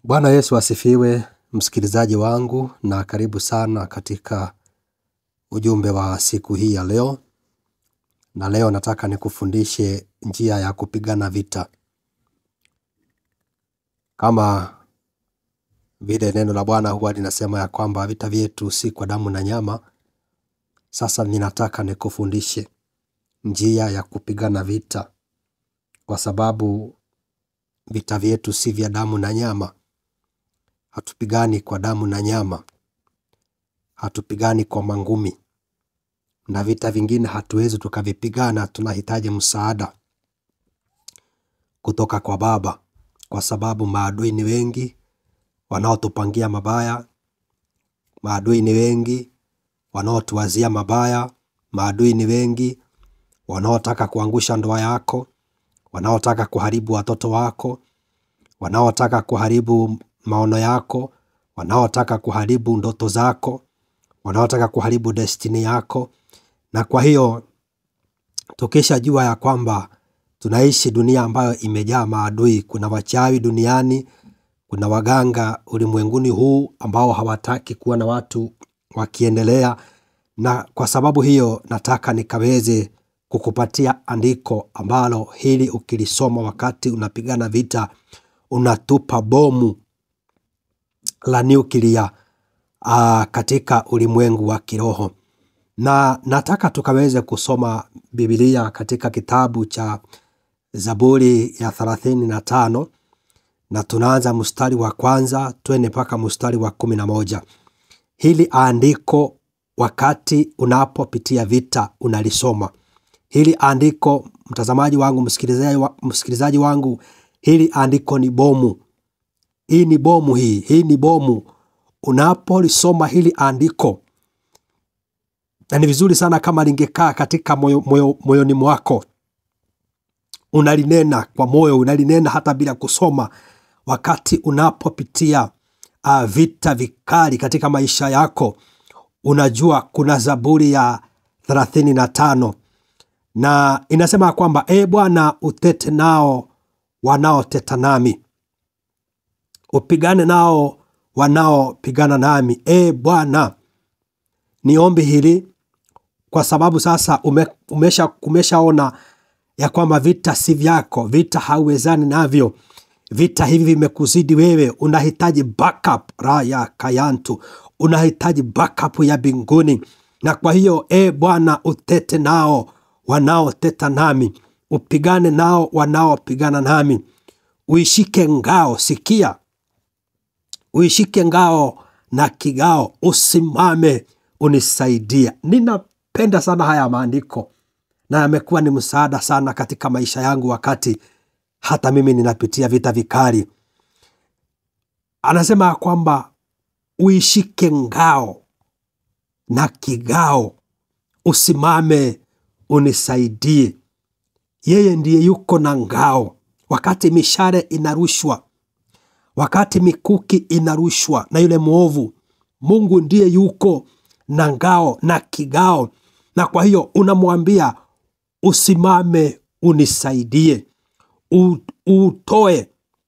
Bwana Yesu asifiwe, msikilizaji wangu, na karibu sana katika ujumbe wa siku hii ya leo. Na leo nataka nikufundishe njia ya kupigana vita, kama vile neno la Bwana huwa linasema ya kwamba vita vyetu si kwa damu na nyama. Sasa ninataka nikufundishe njia ya kupigana vita, kwa sababu vita vyetu si vya damu na nyama. Hatupigani kwa damu na nyama, hatupigani kwa mangumi, na vita vingine hatuwezi tukavipigana. Tunahitaji msaada kutoka kwa Baba, kwa sababu maadui ni wengi wanaotupangia mabaya, maadui ni wengi wanaotuwazia mabaya, maadui ni wengi wanaotaka kuangusha ndoa yako, wanaotaka kuharibu watoto wako, wanaotaka kuharibu maono yako, wanaotaka kuharibu ndoto zako, wanaotaka kuharibu destini yako. Na kwa hiyo tukishajua ya kwamba tunaishi dunia ambayo imejaa maadui, kuna wachawi duniani, kuna waganga ulimwenguni huu ambao hawataki kuona watu wakiendelea, na kwa sababu hiyo nataka nikaweze kukupatia andiko ambalo hili ukilisoma wakati unapigana vita, unatupa bomu la nyuklia uh, katika ulimwengu wa kiroho. Na nataka tukaweze kusoma Biblia katika kitabu cha Zaburi ya thelathini na tano na tunaanza mstari wa kwanza twende mpaka mstari wa kumi na moja. Hili andiko wakati unapopitia vita unalisoma hili andiko, mtazamaji wangu, msikilizaji, wa, msikilizaji wangu, hili andiko ni bomu. Hii ni bomu, hii hii ni bomu. Unapolisoma hili andiko, na ni vizuri sana kama lingekaa katika moyo, moyo, moyoni mwako, unalinena kwa moyo, unalinena hata bila kusoma, wakati unapopitia uh, vita vikali katika maisha yako. Unajua kuna Zaburi ya thelathini na tano na inasema kwamba e Bwana, utete nao wanaoteta nami, upigane nao wanaopigana nami. E Bwana, ni ombi hili kwa sababu sasa ume, umesha umeshaona ya kwamba vita si vyako, vita hauwezani navyo, vita hivi vimekuzidi wewe, unahitaji backup raya kayantu, unahitaji backup ya binguni. Na kwa hiyo e Bwana, utete nao wanaoteta nami, upigane nao wanaopigana nami, uishike ngao. Sikia, uishike ngao na kigao, usimame unisaidia. Ninapenda sana haya maandiko na yamekuwa ni msaada sana katika maisha yangu, wakati hata mimi ninapitia vita vikali. Anasema kwamba uishike ngao na kigao, usimame unisaidie. Yeye ndiye yuko na ngao wakati mishale inarushwa, wakati mikuki inarushwa na yule mwovu. Mungu ndiye yuko na ngao na kigao, na kwa hiyo unamwambia usimame unisaidie, U, utoe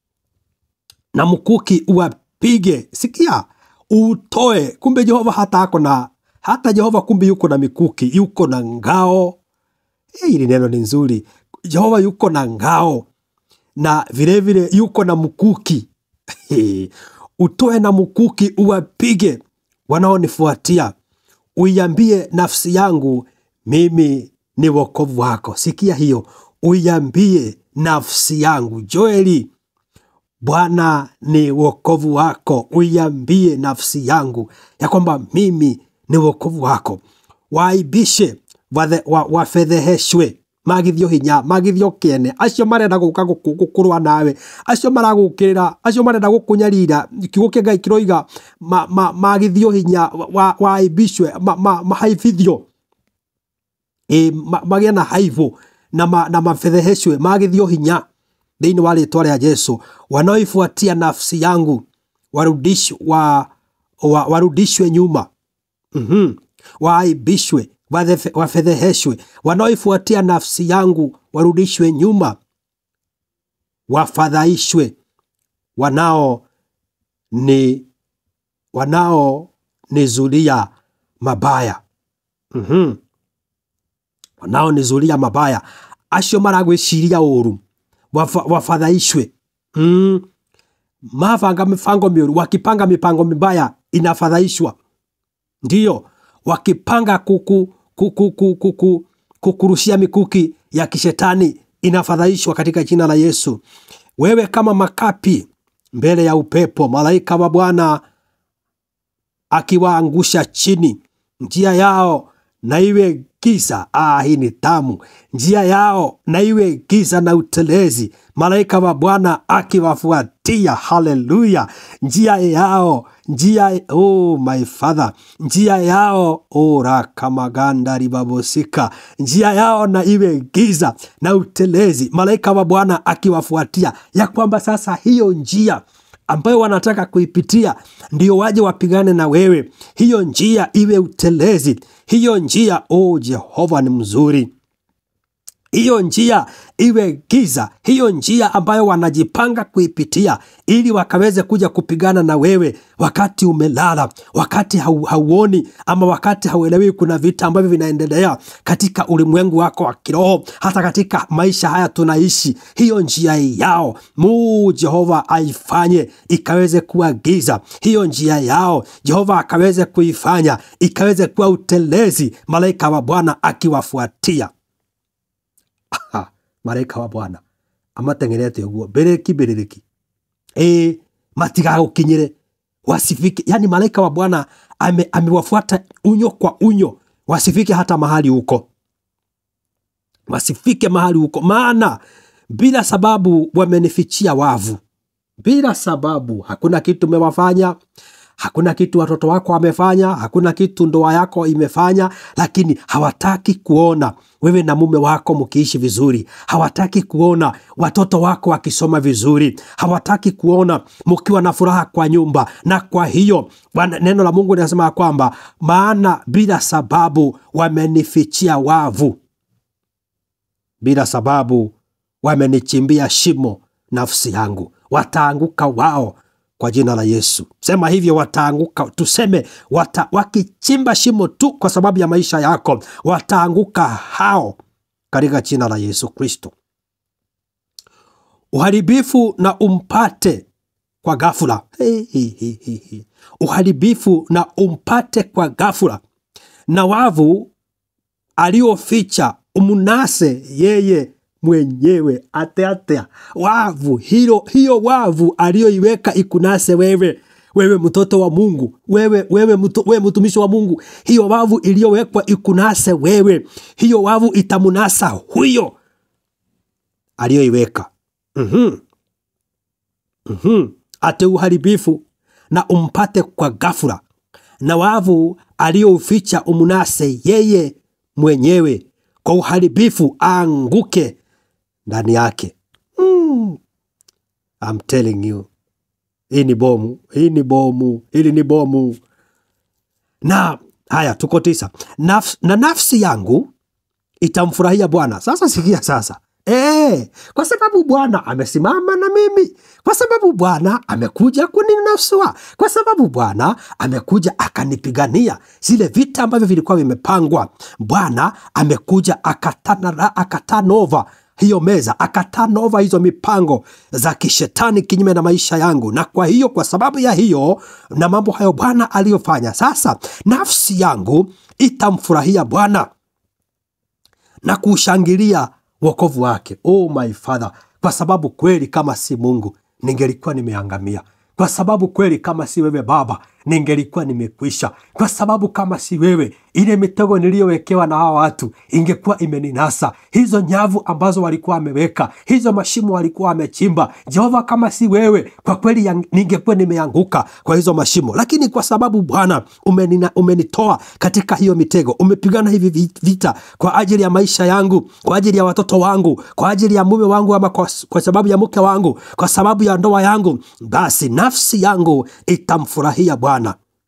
na mkuki uwapige. Sikia, utoe. Kumbe Jehova hata ako na hata Jehova kumbe yuko na mikuki, yuko na ngao hili neno ni nzuri. Jehova yuko na ngao na vilevile vile yuko na mkuki utoe na mkuki uwapige wanaonifuatia, uiambie nafsi yangu mimi ni wokovu wako. Sikia hiyo, uiambie nafsi yangu. Joeli, Bwana ni wokovu wako. Uiambie nafsi yangu ya kwamba mimi ni wokovu wako. Waibishe wafedheheshwe wa magithio hinya magithio kiene acio marenda guka gukurwa nawe acio maragukirira acio marenda gukunyarira kiugo kia ngai kiroiga magithio hinya waibishwe mahaibithio magie na haibu na mafedheheshwe magithio hinya thiini wa ritwa ria Jesu wanaoifuatia nafsi yangu warudishwe nyuma mm-hmm. waaibishwe wafedheheshwe, wanaoifuatia nafsi yangu warudishwe nyuma, wafadhaishwe, wanao ni wanaonizulia mabaya mm-hmm. wanaonizulia mabaya acio maragwiciria uru wafa- wafadhaishwe mm. mabanga mipango miuru wakipanga mipango mibaya inafadhaishwa ndiyo wakipanga kuku, kuku, kuku, kuku, kukurushia mikuki ya kishetani inafadhaishwa katika jina la yesu wewe kama makapi mbele ya upepo malaika wa bwana akiwaangusha chini njia yao na iwe giza ah, hii ni tamu njia yao na iwe giza na utelezi malaika wa bwana akiwafuatia haleluya njia yao njia oh my father njia yao oh, rakamaganda ribabosika njia yao na iwe giza na utelezi malaika wa bwana akiwafuatia ya kwamba sasa hiyo njia ambayo wanataka kuipitia ndio waje wapigane na wewe hiyo njia iwe utelezi hiyo njia oh jehova ni mzuri hiyo njia iwe giza hiyo njia ambayo wanajipanga kuipitia ili wakaweze kuja kupigana na wewe wakati umelala wakati hau, hauoni ama wakati hauelewi kuna vita ambavyo vinaendelea katika ulimwengu wako wa kiroho hata katika maisha haya tunaishi hiyo njia yao muu jehova aifanye ikaweze kuwa giza hiyo njia yao jehova akaweze kuifanya ikaweze kuwa utelezi malaika wa bwana akiwafuatia ha, malaika wa bwana amatengenete uguo mbiriki mbiriki ĩĩ matigagũkinyĩre wasifike yani malaika wa bwana ame, amewafuata unyo kwa unyo wasifike hata mahali huko wasifike mahali huko maana bila sababu wamenifichia wavu bila sababu hakuna kitu umewafanya hakuna kitu watoto wako wamefanya hakuna kitu ndoa yako imefanya lakini hawataki kuona wewe na mume wako mkiishi vizuri hawataki kuona watoto wako wakisoma vizuri hawataki kuona mkiwa na furaha kwa nyumba na kwa hiyo wana- neno la mungu linasema ya kwamba maana bila sababu wamenifichia wavu bila sababu wamenichimbia shimo nafsi yangu wataanguka wao kwa jina la yesu sema hivyo wataanguka tuseme wata, wakichimba shimo tu kwa sababu ya maisha yako wataanguka hao katika jina la yesu kristo uharibifu na umpate kwa ghafula Hi, hi, hi, hi, hi. uharibifu na umpate kwa ghafula na wavu alioficha umnase yeye mwenyewe ate atea wavu hilo hiyo wavu aliyoiweka ikunase wewe wewe mtoto wa mungu wewe, wewe, mtu, wewe mtumishi wa mungu hiyo wavu iliyowekwa ikunase wewe hiyo wavu itamunasa huyo aliyoiweka mm-hmm. mm-hmm. ate uharibifu na umpate kwa ghafula na wavu aliyouficha umnase yeye mwenyewe kwa uharibifu aanguke ndani yake mm. I'm telling you hii ni bomu hii ni bomu hili ni bomu na haya tuko tisa Naf, na nafsi yangu itamfurahia bwana sasa sikia sasa E, kwa sababu bwana amesimama na mimi kwa sababu bwana amekuja kuninasua kwa sababu bwana amekuja akanipigania zile vita ambavyo vilikuwa vimepangwa bwana amekuja akatana- akatanova hiyo meza akatanova hizo mipango za kishetani kinyume na maisha yangu na kwa hiyo kwa sababu ya hiyo na mambo hayo bwana aliyofanya sasa nafsi yangu itamfurahia bwana na kuushangilia wokovu wake oh my father kwa sababu kweli kama si mungu ningelikuwa nimeangamia kwa sababu kweli kama si wewe baba ningelikuwa nimekwisha kwa sababu kama si wewe ile mitego niliyowekewa na hawa watu ingekuwa imeninasa hizo nyavu ambazo walikuwa wameweka hizo mashimo walikuwa wamechimba jehova kama si wewe kwa kweli yang- ningekuwa nimeanguka kwa hizo mashimo lakini kwa sababu bwana umenina- umenitoa katika hiyo mitego umepigana hivi vi- vita kwa ajili ya maisha yangu kwa ajili ya watoto wangu kwa ajili ya mume wangu ama kwa, kwa sababu ya mke wangu kwa sababu ya ndoa yangu basi nafsi yangu itamfurahia bwana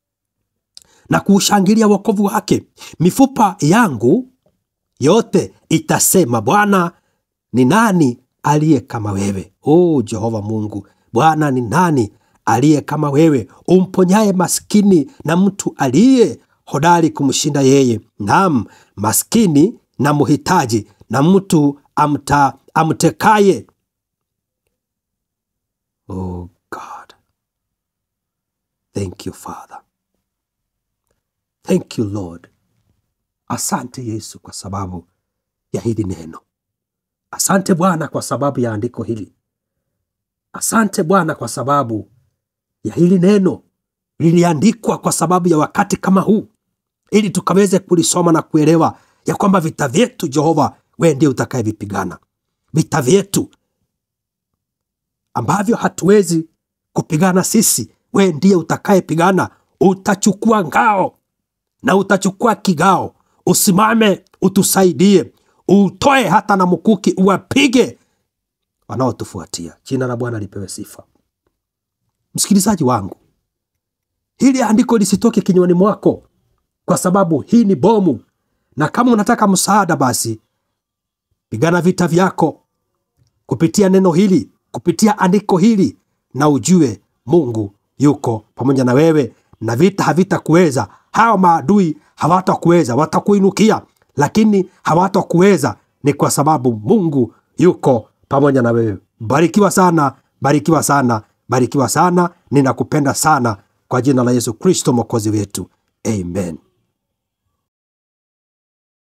na kuushangilia wokovu wake mifupa yangu yote itasema bwana ni nani aliye kama wewe o jehova mungu bwana ni nani aliye kama wewe, umponyaye maskini na mtu aliye hodari kumshinda yeye, naam, maskini na mhitaji na mtu amta, amtekaye. Oh God, thank you Father, thank you Lord. Asante Yesu kwa sababu ya hili neno. Asante Bwana kwa sababu ya andiko hili. Asante Bwana kwa sababu ya hili neno liliandikwa kwa sababu ya wakati kama huu, ili tukaweze kulisoma na kuelewa ya kwamba vita vyetu Jehova, wewe ndiye utakayevipigana. Vita vyetu ambavyo hatuwezi kupigana sisi, wewe ndiye utakayepigana. Utachukua ngao na utachukua kigao, usimame utusaidie, utoe hata na mkuki, uwapige wanaotufuatia. Jina la Bwana lipewe sifa. Msikilizaji wangu, hili andiko lisitoke kinywani mwako, kwa sababu hii ni bomu, na kama unataka msaada, basi pigana vita vyako kupitia neno hili, kupitia andiko hili, na ujue Mungu yuko pamoja na wewe, na vita havitakuweza. Hawa maadui hawatakuweza, watakuinukia, lakini hawatakuweza. Ni kwa sababu Mungu yuko pamoja na wewe. Barikiwa sana, barikiwa sana, barikiwa sana. Ninakupenda sana kwa jina la Yesu Kristo mwokozi wetu, amen.